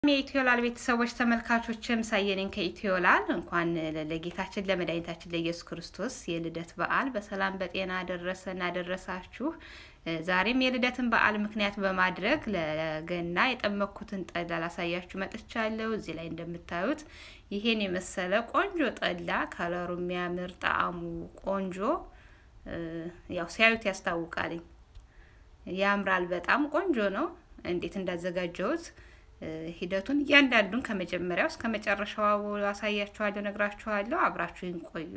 የኢትዮላል ቤተሰቦች ተመልካቾችም ሳየነኝ ከኢትዮላል እንኳን ለጌታችን ለመድኃኒታችን ለኢየሱስ ክርስቶስ የልደት በዓል በሰላም በጤና አደረሰን አደረሳችሁ። ዛሬም የልደትን በዓል ምክንያት በማድረግ ለገና የጠመኩትን ጠላ ላሳያችሁ መጥቻለሁ። እዚህ ላይ እንደምታዩት ይሄን የመሰለ ቆንጆ ጠላ ከለሩ የሚያምር ጣዕሙ ቆንጆ ያው ሲያዩት ያስታውቃልኝ። ያምራል። በጣም ቆንጆ ነው። እንዴት እንዳዘጋጀሁት ሂደቱን እያንዳንዱን ከመጀመሪያው እስከ መጨረሻው አሳያችኋለሁ፣ ነግራችኋለሁ። አብራችሁን ቆዩ።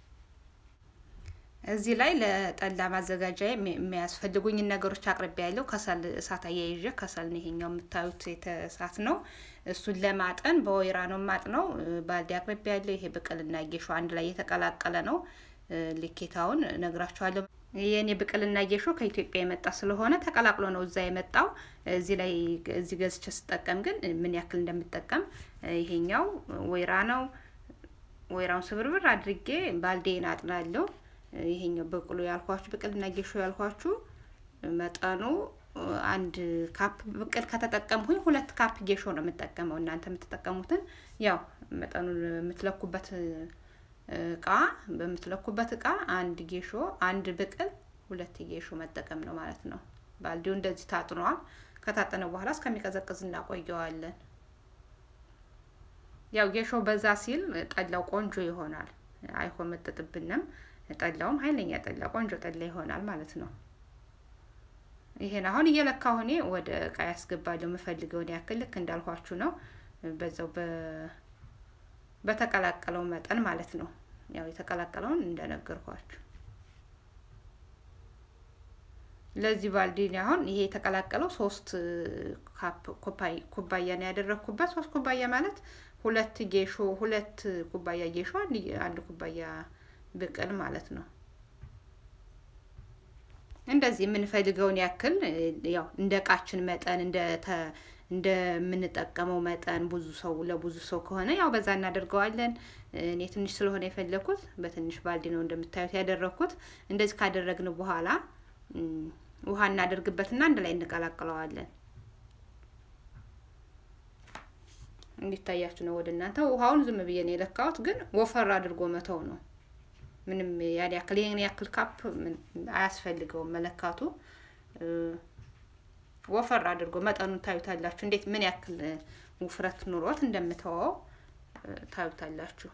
እዚህ ላይ ለጠላ ማዘጋጃ የሚያስፈልጉኝን ነገሮች አቅርቤ ያለው ከሰል እሳት አያይዤ ከሰል ነው። ይሄኛው የምታዩት እሳት ነው። እሱን ለማጠን በወይራ ነው ማጥነው። ባልዲ አቅርቤ ያለው ይሄ ብቅልና ጌሾ አንድ ላይ የተቀላቀለ ነው። ልኬታውን ነግራችኋለሁ። የኔ ብቅልና ጌሾ ከኢትዮጵያ የመጣ ስለሆነ ተቀላቅሎ ነው እዛ የመጣው። እዚህ ላይ እዚህ ገዝቼ ስጠቀም ግን ምን ያክል እንደምጠቀም ይሄኛው ወይራ ነው። ወይራውን ስብርብር አድርጌ ባልዴን አጥናለሁ። ይሄኛው በቅሎ ያልኳችሁ ብቅልና ጌሾ ያልኳችሁ መጠኑ አንድ ካፕ ብቅል ከተጠቀምኩኝ ሁለት ካፕ ጌሾ ነው የምጠቀመው። እናንተ የምትጠቀሙትን ያው መጠኑን የምትለኩበት እቃ በምትለኩበት እቃ አንድ ጌሾ አንድ ብቅል ሁለት ጌሾ መጠቀም ነው ማለት ነው። ባልዲው እንደዚህ ታጥኗል። ከታጠነ በኋላ እስከሚቀዘቅዝ እናቆየዋለን። ያው ጌሾ በዛ ሲል ጠላው ቆንጆ ይሆናል። አይሆመጥጥብንም። ጠላውም ኃይለኛ ጠላ ቆንጆ ጠላ ይሆናል ማለት ነው። ይሄን አሁን እየለካሁ እኔ ወደ እቃ ያስገባለሁ የምፈልገውን ያክል ልክ እንዳልኳችሁ ነው። በዛው በተቀላቀለው መጠን ማለት ነው። ያው የተቀላቀለውን እንደነገርኳችሁ ለዚህ ባልዲ አሁን ይሄ የተቀላቀለው ሶስት ካፕ ኩባያ ነው ያደረግኩበት። ሶስት ኩባያ ማለት ሁለት ጌሾ ሁለት ኩባያ ጌሾ አንድ ኩባያ ብቅል ማለት ነው። እንደዚህ የምንፈልገውን ያክል ያው እንደ እቃችን መጠን እንደ እንደምንጠቀመው መጠን ብዙ ሰው ለብዙ ሰው ከሆነ ያው በዛ እናደርገዋለን። እኔ ትንሽ ስለሆነ የፈለኩት በትንሽ ባልዲ ነው እንደምታዩት ያደረግኩት። እንደዚህ ካደረግን በኋላ ውሃ እናደርግበትና አንድ ላይ እንቀላቅለዋለን። እንዲታያችሁ ነው ወደ እናንተ። ውሃውን ዝም ብዬ ነው የለካሁት፣ ግን ወፈር አድርጎ መተው ነው። ምንም ያን ያክል ይሄን ያክል ካፕ አያስፈልገውም መለካቱ ወፈር አድርጎ መጠኑን ታዩታላችሁ። እንዴት ምን ያክል ውፍረት ኑሮት እንደምተወው ታዩታላችሁ።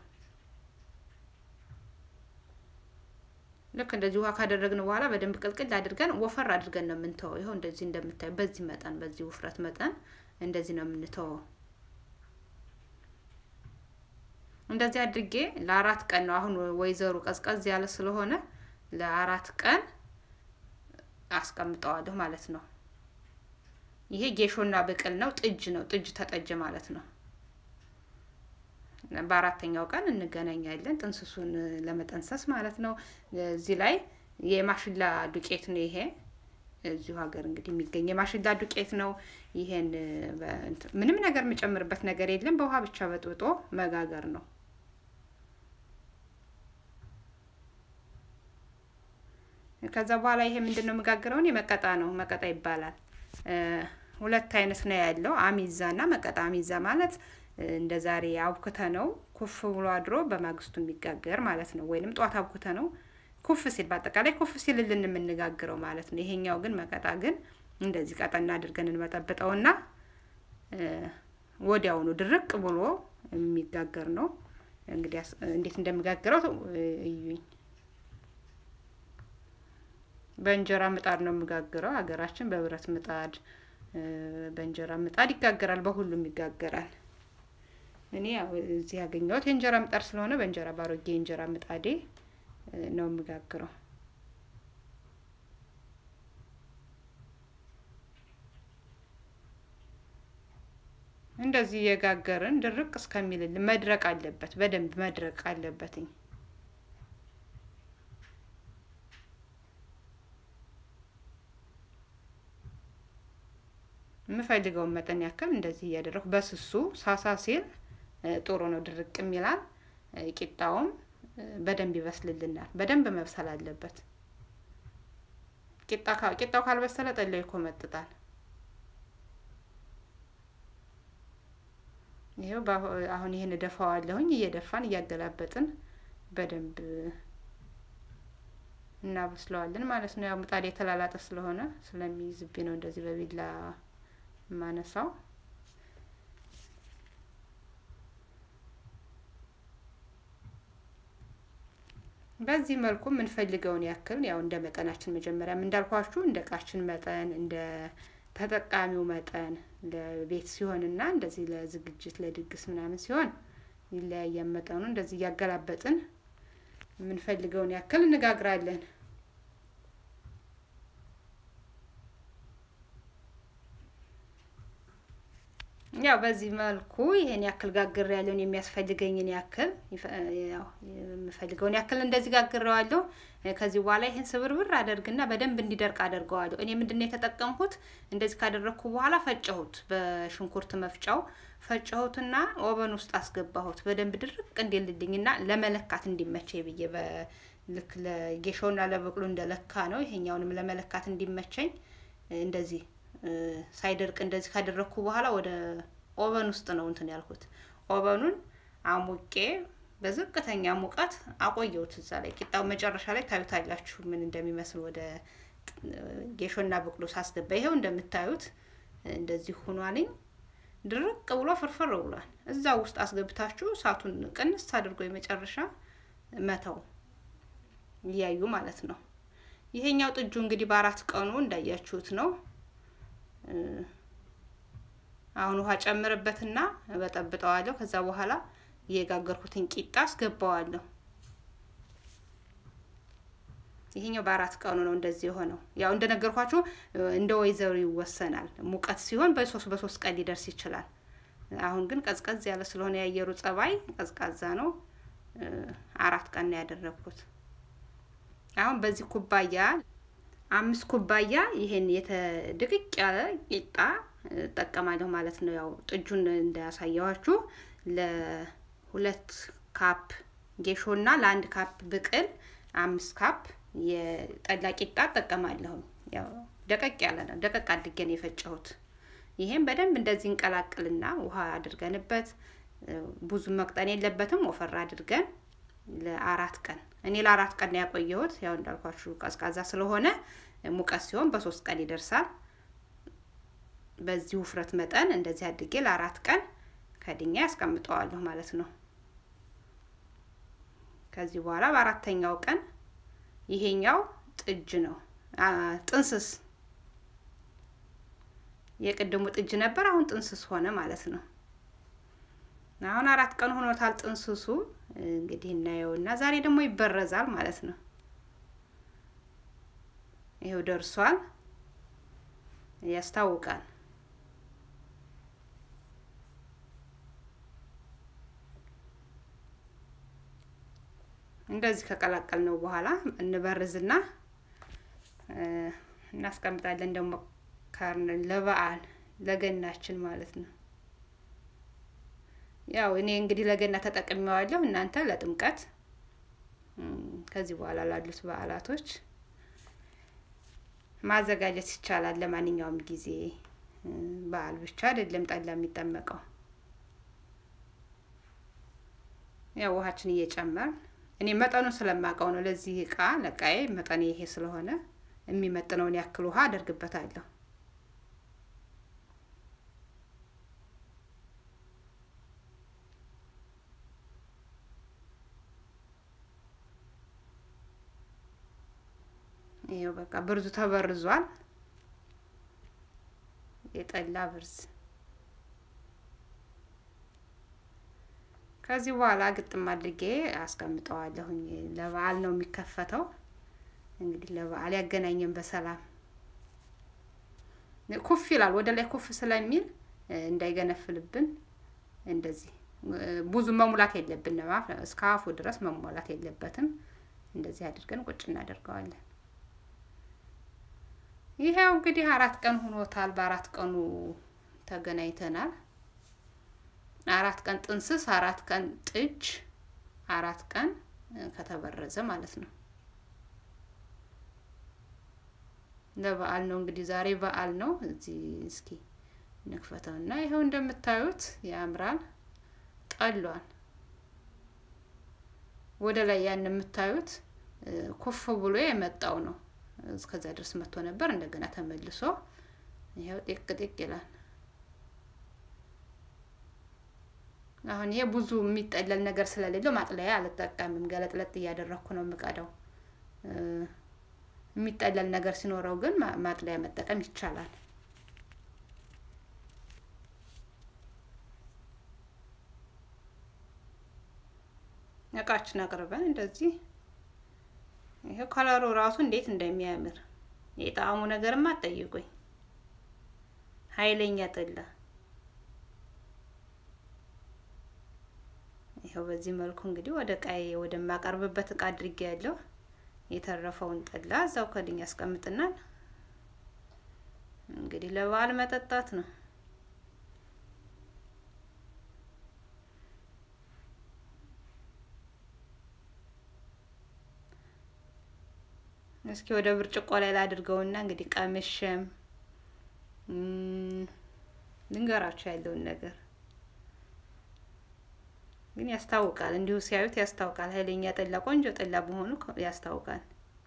ልክ እንደዚህ ውሃ ካደረግን በኋላ በደንብ ቅልቅል አድርገን ወፈር አድርገን ነው የምንተወው። ይኸው እንደዚህ እንደምታዩ በዚህ መጠን በዚህ ውፍረት መጠን እንደዚህ ነው የምንተወው። እንደዚህ አድርጌ ለአራት ቀን ነው አሁን ወይዘሩ ቀዝቀዝ ያለ ስለሆነ ለአራት ቀን አስቀምጠዋለሁ ማለት ነው። ይሄ ጌሾና ብቅል ነው። ጥጅ ነው። ጥጅ ተጠጀ ማለት ነው። በአራተኛው ቀን እንገናኛለን፣ ጥንስሱን ለመጠንሰስ ማለት ነው። እዚህ ላይ የማሽላ ዱቄት ነው። ይሄ እዚሁ ሀገር እንግዲህ የሚገኝ የማሽላ ዱቄት ነው። ይሄን ምንም ነገር የምጨምርበት ነገር የለም። በውሃ ብቻ በጥብጦ መጋገር ነው። ከዛ በኋላ ይሄ ምንድን ነው የምጋግረውን የመቀጣ ነው። መቀጣ ይባላል። ሁለት አይነት ነው ያለው፣ አሚዛ እና መቀጣ። አሚዛ ማለት እንደ ዛሬ አብኩተ ነው ኩፍ ብሎ አድሮ በማግስቱ የሚጋገር ማለት ነው። ወይንም ጧት አብኩተ ነው ኩፍ ሲል፣ በአጠቃላይ ኩፍ ሲልልን የምንጋግረው ማለት ነው። ይሄኛው ግን መቀጣ ግን እንደዚህ ቀጠና አድርገን እንመጠብጠውና ወዲያውኑ ድርቅ ብሎ የሚጋገር ነው። እንግዲህ እንዴት እንደምጋግረው እዩኝ። በእንጀራ ምጣድ ነው የምጋግረው። ሀገራችን በብረት ምጣድ በእንጀራ ምጣድ ይጋገራል። በሁሉም ይጋገራል። እኔ እዚህ ያገኘሁት የእንጀራ ምጣድ ስለሆነ በእንጀራ ባሮጌ የእንጀራ ምጣዴ ነው የምጋግረው። እንደዚህ የጋገርን ድርቅ እስከሚልልን መድረቅ አለበት። በደንብ መድረቅ አለበትኝ። የምፈልገውን መጠን ያክል እንደዚህ እያደረኩ በስሱ ሳሳ ሲል ጥሩ ነው፣ ድርቅ የሚላል። ቂጣውም በደንብ ይበስልልናል። በደንብ መብሰል አለበት። ቂጣው ካልበሰለ ጠላው ይኮመጥጣል። ይኸው አሁን ይህን እደፋዋለሁኝ። እየደፋን እያገላበጥን በደንብ እናበስለዋለን ማለት ነው። ያው ምጣድ የተላላጠ ስለሆነ ስለሚይዝብኝ ነው እንደዚህ በቢላ ማነሳው። በዚህ መልኩ የምንፈልገውን ያክል ያው እንደ መጠናችን መጀመሪያም እንዳልኳችሁ እንደ እቃችን መጠን እንደ ተጠቃሚው መጠን ለቤት ሲሆንና እንደዚህ ለዝግጅት ለድግስ ምናምን ሲሆን ይለያያል መጠኑ። እንደዚህ እያገላበጥን የምንፈልገውን ያክል እንጋግራለን። ያው በዚህ መልኩ ይሄን ያክል ጋግሬ ያለውን የሚያስፈልገኝን ያክል ያው የምፈልገውን ያክል እንደዚህ ጋግሬዋለሁ። ከዚህ በኋላ ይሄን ስብርብር አደርግና በደንብ እንዲደርቅ አደርገዋለሁ። እኔ ምንድነው የተጠቀምኩት? እንደዚህ ካደረግኩ በኋላ ፈጨሁት፣ በሽንኩርት መፍጫው ፈጨሁትና ኦቨን ውስጥ አስገባሁት በደንብ ድርቅ እንዲልልኝና ለመለካት እንዲመቸኝ ብዬ ልክ ለጌሾና ለበቅሎ እንደለካ ነው። ይሄኛውንም ለመለካት እንዲመቸኝ እንደዚህ ሳይደርቅ እንደዚህ ካደረግኩ በኋላ ወደ ኦቨን ውስጥ ነው እንትን ያልኩት። ኦቨኑን አሙቄ በዝቅተኛ ሙቀት አቆየሁት እዛ ላይ። ቂጣው መጨረሻ ላይ ታዩታላችሁ ምን እንደሚመስል ወደ ጌሾና በቅሎ ሳስገባ። ይኸው እንደምታዩት እንደዚህ ሆኗልኝ። ድርቅ ብሎ ፍርፍር ብሏል። እዛ ውስጥ አስገብታችሁ እሳቱን ቅንስ አድርጎ የመጨረሻ መተው እያዩ ማለት ነው። ይሄኛው ጥጁ እንግዲህ በአራት ቀኑ እንዳያችሁት ነው። አሁን ውሃ ጨምርበትና በጠብጠዋለሁ። ከዛ በኋላ የጋገርኩትን ቂጣ አስገባዋለሁ። ይሄኛው በአራት ቀኑ ነው እንደዚህ የሆነው። ያው እንደነገርኳችሁ እንደ ወይዘሩ ይወሰናል። ሙቀት ሲሆን በሶስት በሶስት ቀን ሊደርስ ይችላል። አሁን ግን ቀዝቀዝ ያለ ስለሆነ የአየሩ ጸባይ ቀዝቃዛ ነው። አራት ቀን ነው ያደረግኩት። አሁን በዚህ ኩባያ አምስት ኩባያ ይሄን የተድቅቅ ያለ ቂጣ እጠቀማለሁ ማለት ነው። ያው ጥጁን እንዳያሳየዋችሁ ለሁለት ካፕ ጌሾና ለአንድ ካፕ ብቅል አምስት ካፕ የጠላ ቂጣ እጠቀማለሁ። ያው ደቀቅ ያለ ነው። ደቀቅ አድርጌ ነው የፈጨሁት። ይሄን በደንብ እንደዚህ እንቀላቅልና ውሃ አድርገንበት ብዙ መቅጠን የለበትም። ወፈር አድርገን ለአራት ቀን እኔ ለአራት ቀን ነው ያቆየሁት። ያው እንዳልኳችሁ ቀዝቃዛ ስለሆነ ሙቀት ሲሆን በሶስት ቀን ይደርሳል። በዚህ ውፍረት መጠን እንደዚህ አድርጌ ለአራት ቀን ከድኛ ያስቀምጠዋለሁ ማለት ነው። ከዚህ በኋላ በአራተኛው ቀን ይሄኛው ጥጅ ነው ጥንስስ የቅድሙ ጥጅ ነበር፣ አሁን ጥንስስ ሆነ ማለት ነው። አሁን አራት ቀን ሆኖታል ጥንስሱ። እንግዲህ እናየውና ዛሬ ደግሞ ይበረዛል ማለት ነው። ይሄው ደርሷል፣ ያስታውቃል። እንደዚህ ከቀላቀል ነው በኋላ እንበርዝና እናስቀምጣለን። ደግሞ ካርን ለበዓል ለገናችን ማለት ነው። ያው እኔ እንግዲህ ለገና ተጠቅሜዋለሁ፣ እናንተ ለጥምቀት፣ ከዚህ በኋላ ላሉት በዓላቶች ማዘጋጀት ይቻላል። ለማንኛውም ጊዜ በዓል ብቻ አይደለም ጠላ የሚጠመቀው። ያው ውሃችን እየጨመር እኔ መጠኑን ስለማውቀው ነው። ለዚህ እቃ ለቃዬ መጠን ይሄ ስለሆነ የሚመጥነውን ያክል ውሃ አደርግበታለሁ። ይሄው በቃ ብርዙ ተበርዟል። የጠላ ብርዝ ከዚህ በኋላ ግጥም አድርጌ አስቀምጠዋለሁኝ። ለበዓል ነው የሚከፈተው። እንግዲህ ለበዓል ያገናኘን በሰላም ኩፍ ይላል። ወደ ላይ ኩፍ ስለሚል እንዳይገነፍልብን እንደዚህ ብዙ መሙላት የለብንም። እስከ አፉ ድረስ መሞላት የለበትም። እንደዚህ አድርገን ቁጭ እናደርገዋለን። ይሄው እንግዲህ አራት ቀን ሆኖታል። በአራት ቀኑ ተገናኝተናል። አራት ቀን ጥንስስ፣ አራት ቀን ጥጅ፣ አራት ቀን ከተበረዘ ማለት ነው። ለበዓል ነው እንግዲህ ዛሬ በዓል ነው። እዚህ እስኪ ንክፈተውና ይኸው እንደምታዩት ያምራል። ጠሏል። ወደ ላይ ያን የምታዩት ኩፍ ብሎ የመጣው ነው። እስከዛ ድረስ መጥቶ ነበር። እንደገና ተመልሶ ይኸው ጢቅ ጢቅ ይላል። አሁን ይሄ ብዙ የሚጠለል ነገር ስለሌለው ማጥለያ አልጠቀምም። ገለጥለጥ እያደረግኩ ነው የምቀዳው። የሚጠለል ነገር ሲኖረው ግን ማጥለያ መጠቀም ይቻላል። እቃችን አቅርበን እንደዚህ ይሄው ከለሩ ራሱ እንዴት እንደሚያምር የጣዕሙ ነገርማ አትጠይቁኝ። ኃይለኛ ጠላ ይኸው በዚህ መልኩ እንግዲህ ወደ ቃይ ወደማቀርብበት እቃ አድርጌ ያለው የተረፈውን ጠላ እዛው ከድኝ ያስቀምጥናል። እንግዲህ ለበዓል መጠጣት ነው። እስኪ ወደ ብርጭቆ ላይ ላድርገውና እንግዲህ ቀምሸም ልንገራቸው ያለውን ነገር ግን ያስታውቃል። እንዲሁ ሲያዩት ያስታውቃል። ኃይለኛ ጠላ፣ ቆንጆ ጠላ መሆኑ ያስታውቃል።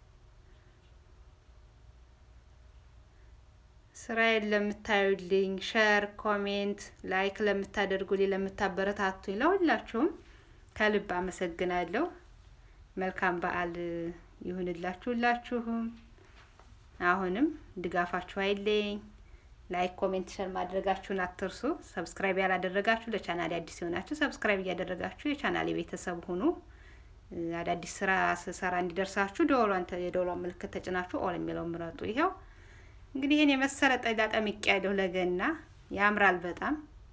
ስራዬን ለምታዩልኝ፣ ሸር፣ ኮሜንት፣ ላይክ ለምታደርጉልኝ፣ ለምታበረታቱኝ ለሁላችሁም ከልብ አመሰግናለሁ። መልካም በዓል ይሁንላችሁ ሁላችሁም። አሁንም ድጋፋችሁ አይለኝ። ላይክ ኮሜንት ሸር ማድረጋችሁን አትርሱ። ሰብስክራይብ ያላደረጋችሁ ለቻናሌ አዲስ የሆናችሁ ሰብስክራይብ እያደረጋችሁ የቻናሌ ቤተሰብ ሁኑ። አዳዲስ ስራ ስሰራ እንዲደርሳችሁ ደወሏን የደወሏን ምልክት ተጭናችሁ ኦል የሚለውን ምረጡ። ይኸው እንግዲህ ይህን የመሰለ ጠላ ጠምቄ ያለሁ ለገና ያምራል በጣም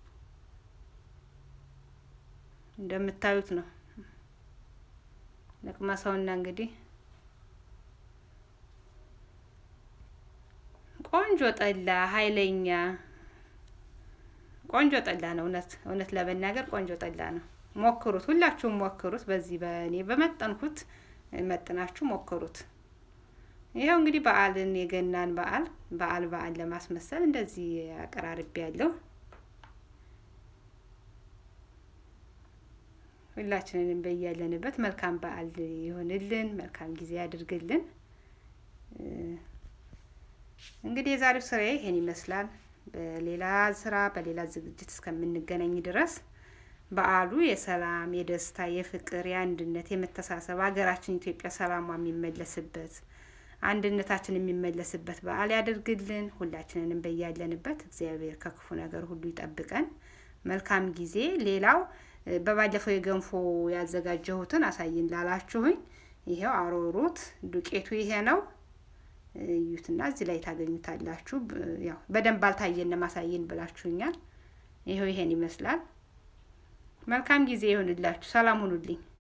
እንደምታዩት ነው። ለቅመሰውና እንግዲህ ቆንጆ ጠላ ኃይለኛ ቆንጆ ጠላ ነው። እውነት እውነት ለመናገር ቆንጆ ጠላ ነው። ሞክሩት፣ ሁላችሁም ሞክሩት። በዚህ በእኔ በመጠንኩት መጥናችሁ ሞክሩት። ይኸው እንግዲህ በዓልን የገናን በዓል በዓል በዓል ለማስመሰል እንደዚህ አቀራርቤ ያለው ሁላችንንም በያለንበት መልካም በዓል ይሆንልን፣ መልካም ጊዜ ያድርግልን። እንግዲህ የዛሬው ስራዬ ይሄን ይመስላል። በሌላ ስራ በሌላ ዝግጅት እስከምንገናኝ ድረስ በዓሉ የሰላም፣ የደስታ፣ የፍቅር፣ የአንድነት፣ የመተሳሰብ ሀገራችን ኢትዮጵያ ሰላሟ የሚመለስበት አንድነታችን የሚመለስበት በዓል ያደርግልን። ሁላችንንም በያለንበት እግዚአብሔር ከክፉ ነገር ሁሉ ይጠብቀን። መልካም ጊዜ። ሌላው በባለፈው የገንፎ ያዘጋጀሁትን አሳይን ላላችሁኝ ይሄው አሮሩት ዱቄቱ ይሄ ነው። እዩትና እዚህ ላይ ታገኙታላችሁ። ያው በደንብ አልታየን ማሳየን ብላችሁኛል። ይኸው ይሄን ይመስላል። መልካም ጊዜ ይሆንላችሁ። ሰላም ሁኑልኝ።